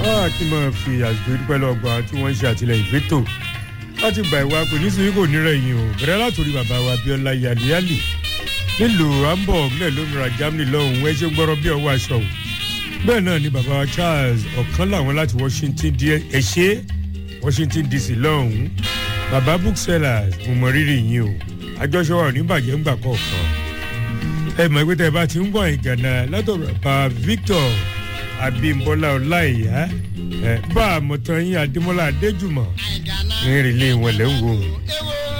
a kì í máa fi àsìkò ìdúpẹ́ lọ́gbà tí wọ́n ń ṣe àtìlẹyìn fẹ́tò láti gbà ìwà pé nítorí kò ní rẹ̀yìn o bẹ̀rẹ̀ látòrí bàbá wa Abíọ́lá yàlíyàlì nílùú Hamburg nílẹ̀ lómìnira Germany lọ́hùn ẹ ṣe gbọ́rọ̀ bí ọwọ́ aṣọ o bẹ́ẹ̀ náà ni bàbá wa Charles ọ̀kan làwọn láti Washington ẹ̀ṣẹ́ Washington DC lọ́hùn bàbá booksellers mo mọ rírì yín o àjọṣe wa ò ní bàjẹ́ ńgbà kọ̀ọ̀kan ẹ mọ̀ pé tẹ́ ẹ bá ti ń bọ̀ ìgànnà látọ̀rọ̀ bá Victor Abímbọ́lá Ọláìyá ẹ bá àmọ̀tán yín Adémọ́lá Adéjùmọ̀ ń rìn lé wọn lẹ́wọ̀n